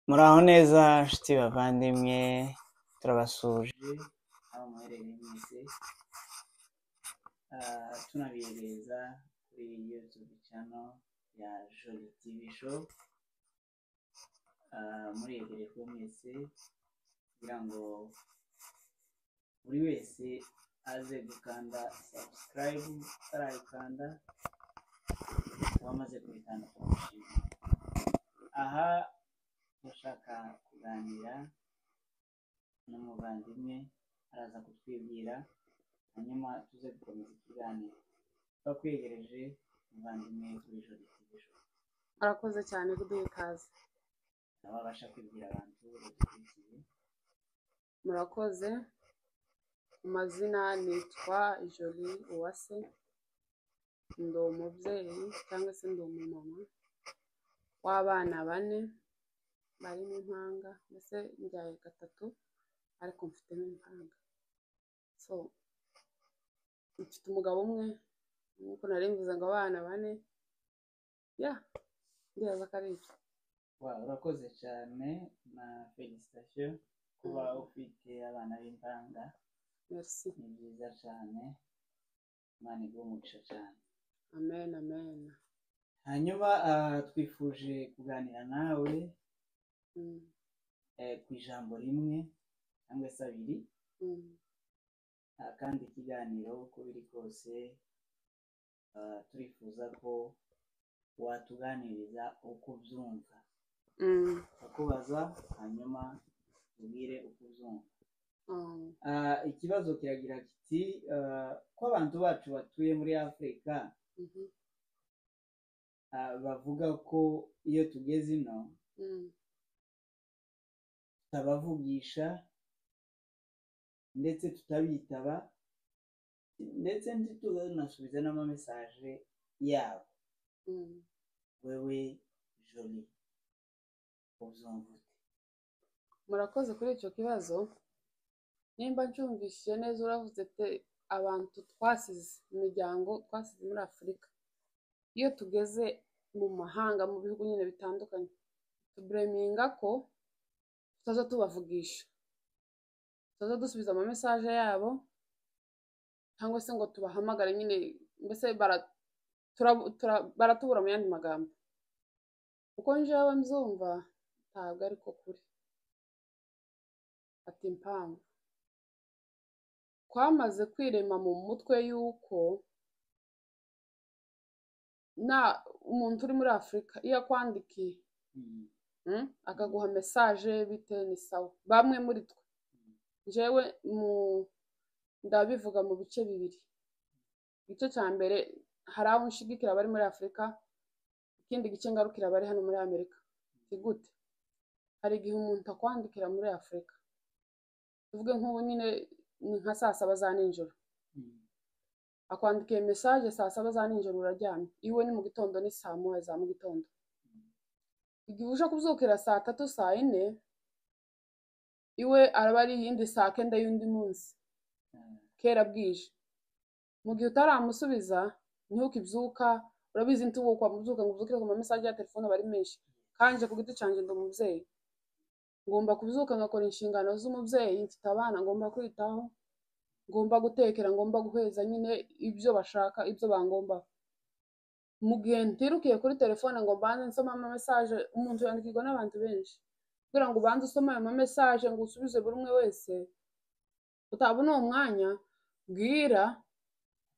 muraho neza nshuti bavandimwe turabasuje aho muherereye mwese Ah, tunabihereza kuri youtube channel ya joli tv show Ah, murebereye kuba mwese kugira ngo buri wese aze gukanda subscribe atarayikanda wamaze kubikanda turamushimira aha ushaka kuganira n'umuvandimwe araza kutwibwira hanyuma tuze gukomeza ikiganiro tuba twegereje umuvandimwe kuri joro ijoro Arakoze cyane kuduha ikaze. nawe abasha kwibwira abantu badukurikiye Murakoze. Mu mazina nitwa Jolie Uwase. Ndi umubyeyi cyangwa se ndi umumama w'abana bane barimo impanga mbese mbyaye gatatu ariko mfitemo impanga. So, mfite umugabo umwe nk'uko nari mvuze ngo abana bane ya ndibaza ko ari ibyo. wa urakoze cyane na felicitasiyo kuba ufite abana b'impanga Merci. ni byiza cyane imana iguha umugisha cyane Amen, amen. hanyuma ah, twifuje kuganira nawe Mm, eh, ku ijambo rimwe cyangwa se abiri mm. ah, kandi ikiganiro uko biri kose ah, turifuza ko watuganiriza uko ubyumva Mm, ukubaza hanyuma ubwire uko ubyumva um, Ah, ikibazo kiragira kiti ah, ko abantu bacu batuye muri afurika mhm, ah, bavuga ko iyo tugeze ino mm, tutabavugisha ndetse tutabitaba ndetse ntitubanasubize n'amamesaje yabo mm. wewe joli ubyumva ute murakoze kuri icyo kibazo nimba ncyumvishije neza uravuze te abantu twasize imiryango twasize muri afurika iyo tugeze mu mahanga mu bihugu nyine bitandukanye tubureminga ko tutaza tubavugisha tutaza dusubiza amamesaje yabo cyangwa se ngo tubahamagare nyine mbese bara- tura- tura- baratubura mu yandi magambo uko njyewe mbyumva ntabwo ari ko kuri ati impamvu twamaze kwirema mu mutwe y'uko na umuntu uri muri afurika iyo akwandikiye Mm. mm, akaguha mesaje bite ni sawa bamwe muri twe njyewe mu ndabivuga mu bice bibiri igice cya mbere hari aho nshigikira abari muri afurika ikindi gice ngarukira abari hano muri amerika ni gute hari igihe umuntu akwandikira muri afurika tuvuge nk'ubu nyine ni nka saa saba za nijoro Mm. akwandikiye mesaje saa saba za nijoro uraryamye iwe ni mu gitondo ni saa moya za mu gitondo igihe uje kubyukira saa tatu saa yine iwe araba ari iyindi saa kenda y'undi munsi Ah, kera bwije mu gihe utaramusubiza niho ukibyuka urabizi ntubu kwamubyuka ngo ubyukire ku mamesaje ya telefone aba ari menshi kanje ku giti cyanjye ndi umubyeyi ngomba kubyuka ngakora inshingano z'umubyeyi mfite abana ngomba kwitaho ngomba gutekera ngomba guheza nyine ibyo bashaka ibyo bangomba mu gihe ntirukiye kuri telefone ngo mbanze nsome amamesaje umuntu yandikirwa n'abantu benshi kugira ngo ubanze usome ayo mamesaje ngo usubize buri umwe wese utabona uwo mwanya bwira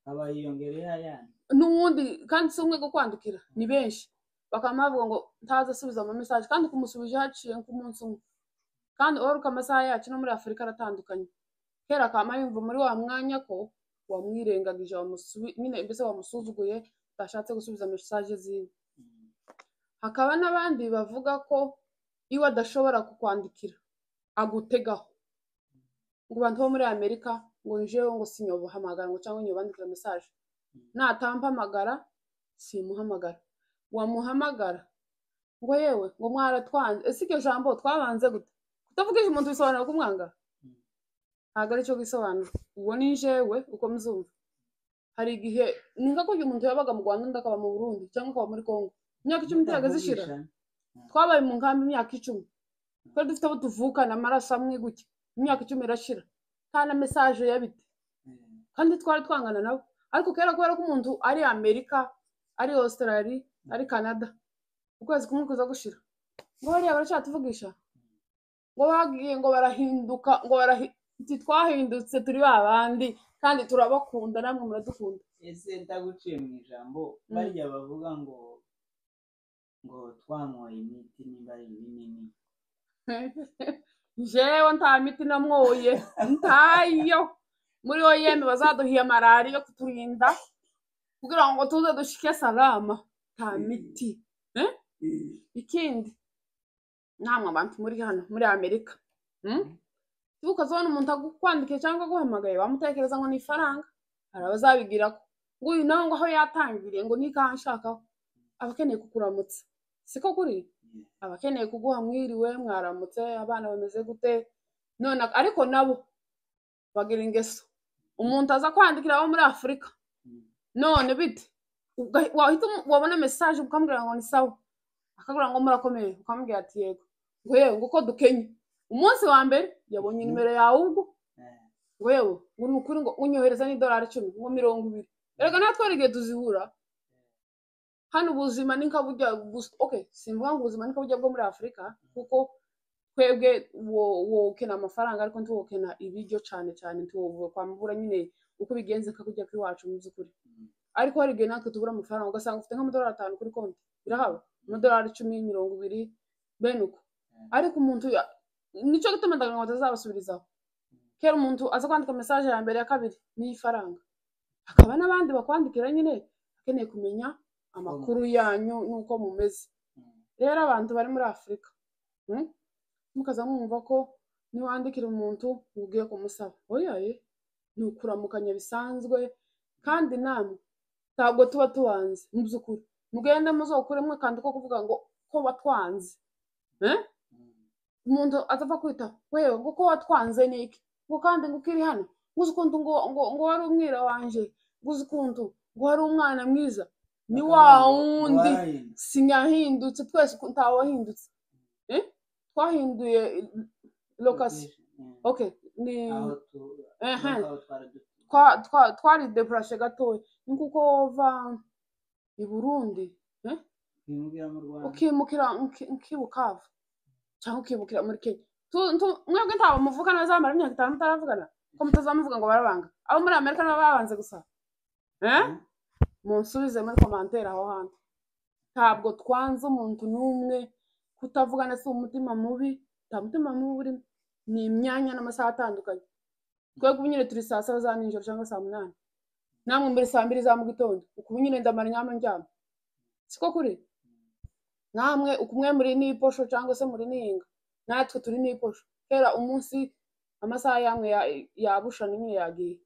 aba yiyongereye ayandi n'uwundi kandi si umwe kukwandikira ni benshi bakaba bavuga ngo ntaze asubiza ama mesaje kandi kumusubije haciye nk'umunsi umwe kandi uwaruka amasaha yacu no muri afurika aratandukanye kera akaba yumva muri wa mwanya ko wamwirengagije wamusubi- nyine mbese wamusuzuguye utashatse gusubiza mesaje ziwe Mm. hakaba n'abandi bavuga ko iwe adashobora kukwandikira agutegaho ngo abantu bo muri amerika ngo njewe ngo sinyobahamagara ngo cyangwa nyobandikira mesaje natampamagara simuhamagara wamuhamagara ngo yewe ngo mwaratwanze ese iryo jambo twabanze gute kutavugije umuntu bisobanura kumwanga Mm. ntabwo aricyo bisobanura uwo ni jewe uko mzumva hari igihe ni nka kurya umuntu yabaga mu rwanda undi akaba mu burundi cyangwa akaba muri congo imyaka icumi itihagaze ishira Kutavugisha. twabaye mu nkambi imyaka icumi twari dufite abo tuvukana amaraso amwe gutya imyaka icumi irashira nta na mesaje yabite kandi twari twangana nabo ariko kera kubera ko umuntu ari amerika ari australia ari canada ukwezi kumwe kuza gushira ngo bariya baracyatuvugisha ngo bagiye ngo barahinduka ngo barahi- ati twahindutse turi ba bandi kandi turabakunda namwe muradukunda ese ndaguciye mu ijambo Mm. barya bavuga ngo ngo twanyoye imiti nimba ari ibinini jewe nta miti namwoye ntayo muri yo yeme bazaduhiye malariya yo kuturinda kugira ngo tuze dushike salama nta miti ikindi namwe abantu muri hano muri amerika Mhm. ukazabona umuntu agukwandikiye cyangwa aguhamagaye wamutekereza ngo ni ifaranga hari abazabigira ko ngo uyu nawe ngo aho yatangiriye ngo nikaho anshakaho aba akeneye kukuramutsa siko kuri aba akeneye kuguha mwiriwe mwaramutse abana bameze gute none ak- ariko nabo bagira ingeso umuntu aza kwandikira abo muri afurika Mm. none bite Uga- wahita umu- wabona mesaje ukamubwira ngo ni sawa akabwira ngo murakomeye ukamubwira ati yego ngo yewe ngo uko dukenye umunsi wa mbere yabonye Mhm. nimero yawe ubwo Eh, ngo yewe ngo ni ukuri ngo unyohereza n'idolari icumi ngo mirongo ibiri erega natwe hari igihe tuzihura hano ubuzima ni nka burya gusa okay simvuga ngo ubuzima ni nka burya bwo muri afurika kuko twebwe wo- wokena amafaranga ariko ntiwokena ibiryo cyane cyane kwamubura nyine uko bigenze nka kujya kw'iwacu mu by'ukuri Mm. ariko hari igihe natwe tubura amafaranga ugasanga ufite nk'amadolari atanu kuri konti birahaba amadolari icumi mirongo ibiri bene uko Mm. ariko umuntu ya- nicyo gituma ndagira ngo batazabasubizaho kera umuntu aza kwandika mesaje ya mbere ya kabiri niyo ifaranga hakaba n'abandi bakwandikira nyine akeneye kumenya amakuru yanyu n'uko mumeze mm, rero abantu bari muri afurika hmm? mukaza mwumva ko niwandikira umuntu ngo ugiye kumusaba oyaye ni ukuramukanya bisanzwe kandi namwe ntabwo tuba tubanze mu by'ukuri mugende muzokure mwe kandi ko kuvuga ngo ko watwanze mm. umuntu atapfa kwita wewe ngo ko watwanze ni iki ngo kandi ngo ukiri hano ngo uzi ukuntu ngo, ngo, ngo wari umwira wanje ngo uzi ukuntu ngo wari umwana mwiza ni Bakaba wa ngo- ngo wundi warahindutse. sinyahindutse twese uko ntawahindutse Eh? twahinduye lokasi Mm. okay ni aho tu- Ehe. aho twari dutuye. twa- twa- twari depurashe gatoya ni kuko wova i burundi Ntimubwira mu Rwanda. ukimukira uki- ukibukava cyangwa ukimukira muri kenya Tu- tu- mwebwe ntabwo muvugana bazamara imyaka itanu mutaravugana ko mutazamuvuga ngo barabanga abo muri amerika nibo babanze gusa Eh? Mm. munsubize muri komantere aho hantu ntabwo twanze umuntu n'umwe kutavugana si umutima mubi nta mutima mubi urimo ni imyanya n'amasaha atandukanye twebwe ubu nyine turi saa saba za nijoro cyangwa saa munani namwe mbere saa mbiri za mu gitondo uku ubu nyine ndamara inama ndyama siko kuri namwe uku umwe muri n'iposho cyangwa se muri nihinga natwe turi n'iposho kera umunsi amasaha yamwe ya- yabushana nyine yagiye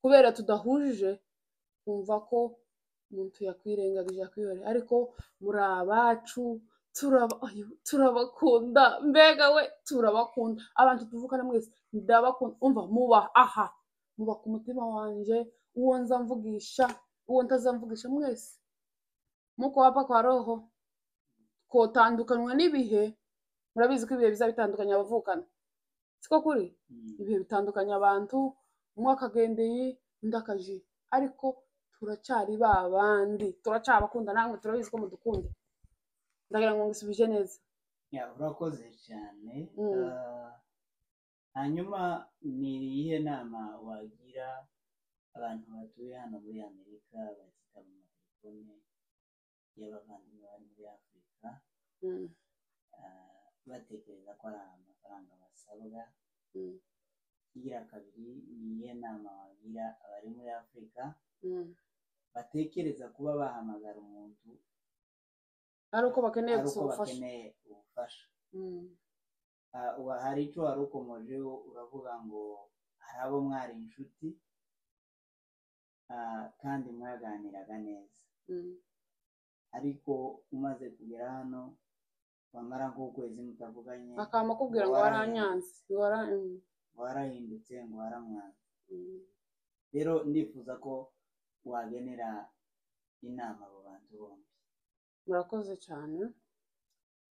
kubera tudahujije twumva ko umuntu yakwirengagije yakwihorera ariko muri abacu turaba- ayo, turabakunda mbega we turabakunda abantu tuvukana mwese ndabakunda umva muba aha muba ku mutima wanjye uwo nza mvugisha uwo ntazamvugisha mwese muko wapa kwa roho kotandukanywa n'ibihe murabizi ko ibihe biza bitandukanya abavukana siko kuri Mm. ibihe bitandukanya abantu umwe akagendeye undi akajiye ariko turacyari ba bandi turacyabakunda namwe turabizi ko mudukunda ndagira ngo ngusubije neza Ya, urakoze cyane Mm. Ah, hanyuma ni iyihe nama wagira abantu batuye hano muri amerika bakita mu matelefone y'abavandimwe bari muri afurika Mm, ah, batekereza ko ari amafaranga basabwa mm, igira kabiri ni iyihe nama wagira abari muri afurika mm. batekereza kuba bahamagara umuntu ari uko bakeneye ari uko gusaba ubufasha bakeneye ubufasha Mm, Ah, wa- hari icyo wari ukomojeho uravuga ngo hari abo mwari inshuti ah, kandi mwaganiraga neza mm, ariko umaze kugera hano wamara nk'ukwezi mutavuganye akaba akubwira ngo waranyanze ngo wara- mm, ngo warahindutse ngo waramwanze mm. rero ndifuza ko wagenera inama abo bantu bombi murakoze cyane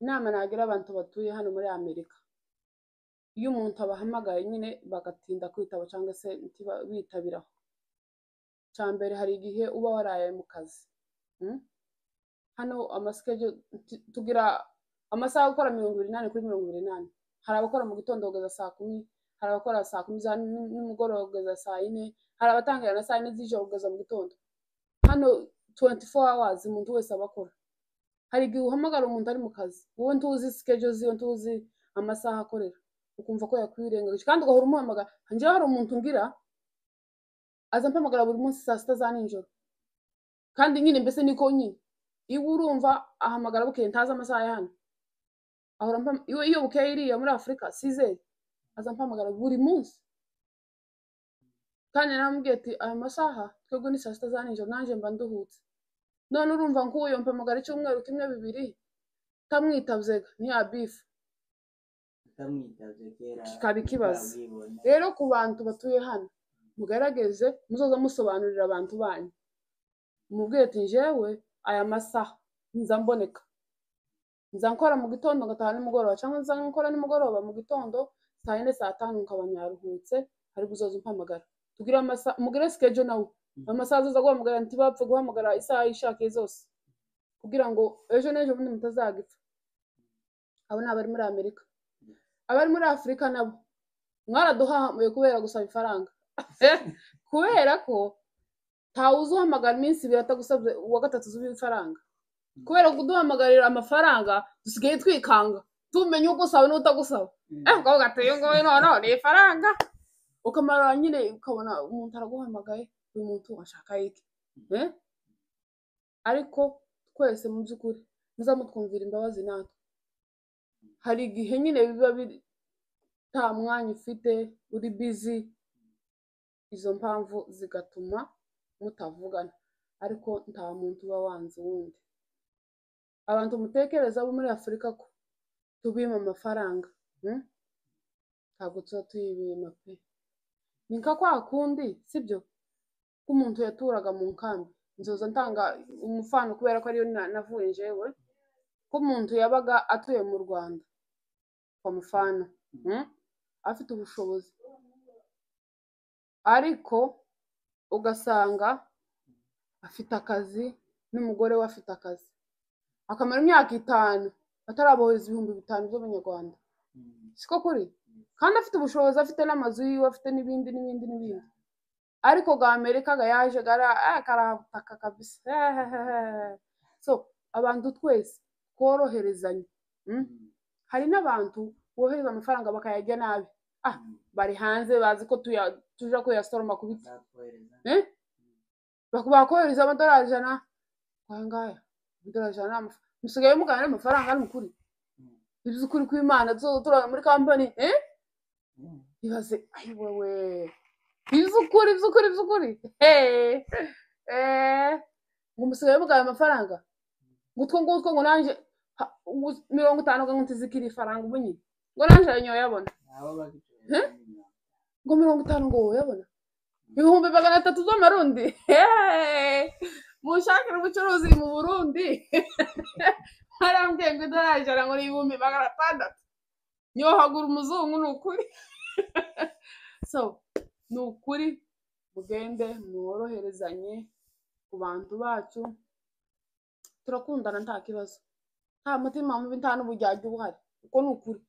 inama nagira abantu batuye hano muri amerika iyo umuntu abahamagaye nyine bagatinda kwitaba cyangwa se ntiba- bitabiraho cya mbere hari igihe uba waraye mu kazi Mm? hano amasikejo tu- tugira amasaha yo gukora mirongo ibiri n'ane kuri mirongo ibiri n'ane hari abakora mu gitondo kugeza saa kumi hari abakora saa kumi za ni- nimugoroba kugeza saa yine hari abatangira na saa yine z'ijoro kugeza mu gitondo hano 24 hours umuntu wese aba akora hari igihe uhamagara umuntu ari mu kazi wowe ntuzi sikejo ziwe ntuzi amasaha akorera ukumva ko yakwirengagije kandi ugahora umuhamagara njyewe hari umuntu ngira aza mpamagara buri munsi saa sita za nijoro kandi nyine mbese niko nyine iwe urumva ahamagara bukeye ntazi amasaha ya hano ahora ampam- iwe iyo bukeye iriya muri afurika sizeri aza mpamagara buri munsi kandi naramubwiye ati aya masaha twebwe ni saa sita za nijoro nanjye mba nduhutse none urumva nk'uwo yampamagara icyumweru kimwe bibiri utamwitabye ntiyabifu utamwitabye kera Kikaba ikibazo. uzabibona. rero ku bantu batuye hano mugarageze muzoza musobanurira abantu banyu mubwire ati njyewe aya masaha nza mboneka nza nkora mu gitondo ngataha nimugoroba cyangwa nza nkora nimugoroba mu gitondo saa yine saa tanu nkaba nyaruhutse ariko uzoza umpamagara tugire amasaha mugire sikejo nawe Mhm. amasaha azoza guhamagara ntibapfe guhamagara isaha yishakiye zose kugira ngo ejo n'ejo bundi mutazagipfa abo ni abari muri amerika abari muri afurika nabo mwaraduhahamuye kubera gusaba ifaranga kubera ko ntawe uzuhamagara iminsi ibiri atagusabye uwa gatatu uzuba ifaranga kubera kuduhamagarira amafaranga dusigaye twikanga tumenye ugusaba n'utagusaba Mm. eh ukavuga ati uyu nguyu noneho ni ifaranga ukamara nyine ukabona umuntu araguhamagaye uyu muntu ashaka iki eh ariko twese mu by'ukuri muzamutwumvira imbabazi natwe hari igihe nyine biba biri nta mwanya ufite uri bizi izo mpamvu zigatuma mutavugana ariko nta muntu uba wanze uwundi abantu mutekereza abo muri afurika ko tubima amafaranga hmm? ntabwo tuba tuyibima pe ni nka kwa kundi sibyo k'umuntu yaturaga mu nkambi nzoza ntanga umufano kubera ko ariyo na- navuye njyewe k'umuntu yabaga atuye mu rwanda kwa mufana hmm? afite ubushobozi ariko ugasanga afite akazi n'umugore we afite akazi akamara imyaka itanu atarabohereza ibihumbi bitanu by'abanyarwanda Mm. siko kuri kandi afite ubushobozi afite n'amazu yiwe afite n'ibindi n'ibindi n'ibindi ariko ga amerika ga yaje gara eh, karabutaka kabisa Hehehehe. so abantu twese tworoherezanye Mm. Mm. hari n'abantu bohereza amafaranga bakayajya nabi ah Mm. bari hanze bazi ko tuya- tuja kuyasoroma ku biti Nzakohereza. Eh? bakubaha kohereza amadolari ijana ngaya amadolari ijana ni amafa- musigaye mugana amafaranga ari mukuri Mm. ibyo ukuri kw'imana tuzoza turara muri kampani eh? Mm. ibaze ayi wowe iby'ukuri iby'ukuri iby'ukuri Eh, eh, ngo musigaye mugana amafaranga ngutwo ngutwo ngo nanje ha, ngu- mirongo itanu ngo ntizikire ifaranga ubu nyine ngo nanje nyoyabona Abo bagicuruza nyuma. ngo mirongo itanu ngo woyabona ibihumbi magana atatu by'amarundi Hey! munshakire ubucuruzi mu burundi harambwiye ngo idolari ijana ngo ni ibihumbi magana atandatu nyohagura umuzungu ni ukuri so ni ukuri mugende mworoherezanye ku bantu bacu turakundana nta kibazo nta mutima mubi nta n'uburyarya ubuhari uko ni ukuri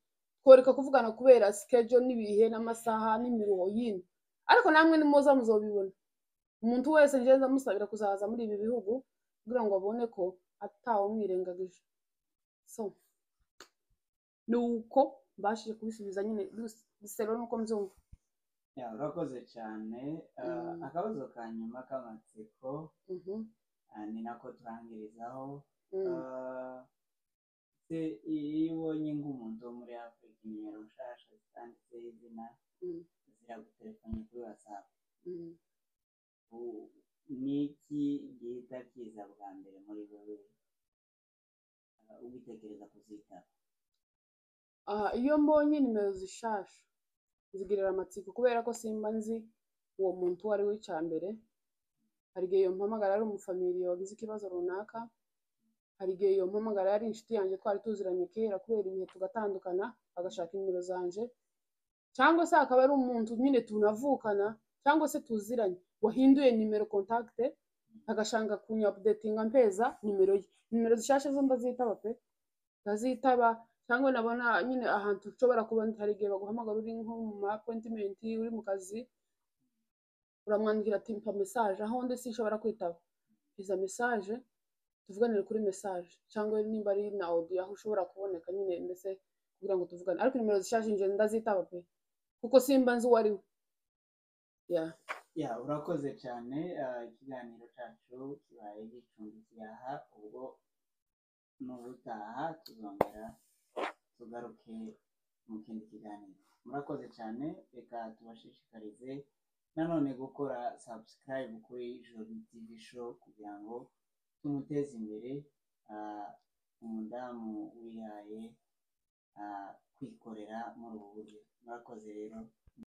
tworeka kuvugana kubera sikejo n'ibihe n'amasaha n'imiruho yindi ariko namwe nimuza muzobibona umuntu wese njyewe ndamusabira kuzaza muri ibi bihugu kugira ngo abone ko atawumwirengagije so ni uko mbashije kubisubiza nyine bisero nuko mbyumva Ya, urakoze cyane Ah, Mm. akabazo ka nyuma k'amatsiko Mhm, ah, ni nako turangirizaho mm. Ah, se iyo ubonye nk'umuntu wo muri afurika nimero nshasha zitanditseho izina Mm. ziragutelefone kuri watsapu Mm. ni iki gihita kiza bwa mbere muri wowe ah, ugitekereza kuzitaba Ah, iyo mbonye nimero zishasha zigirira amatsiko kubera ko simba nzi uwo muntu uwo ari we icya mbere hari igihe iyo mpamagara ari umufamiliya wagize ikibazo runaka hari igihe iyo mpamagara yari inshuti yanjye twari tuziranye kera kubera ibihe tugatandukana agashaka nimero zanjye cyangwa se akaba ari umuntu nyine tunavukana cyangwa se tuziranye wahinduye nimero kontakite agashanga kunyabudetinga mpeza nimero ye nimero zishyashya zo ndazitaba pe ndazitaba cyangwa nabona nyine ahantu ushobora kuba hari igihe baguhamagara uri nko mu ma apointimenti uri mu kazi uramwandikira ati mpa mesaje aho ndi sinshobora kwitaba iza mesaje tuvuganire kuri mesaje cyangwa nimba ari na audio aho ushobora kuboneka nyine ndetse kugira ngo tuvugane ariko nimero zishaje nje ndazitaba pe kuko simba nzi uwo ari we ya ya urakoze cyane ah, ikiganiro cyacu kibaye gicumbikiye aha ubwo n'ubutaha tuzongera tugaruke mu kindi kiganiro murakoze cyane reka tubashishikarize nanone gukora subscribe kuri jori tv show kugira ngo tumuteze imbere ah, umudamu wihaye ah, kwikorera muri ubu buryo murakoze rero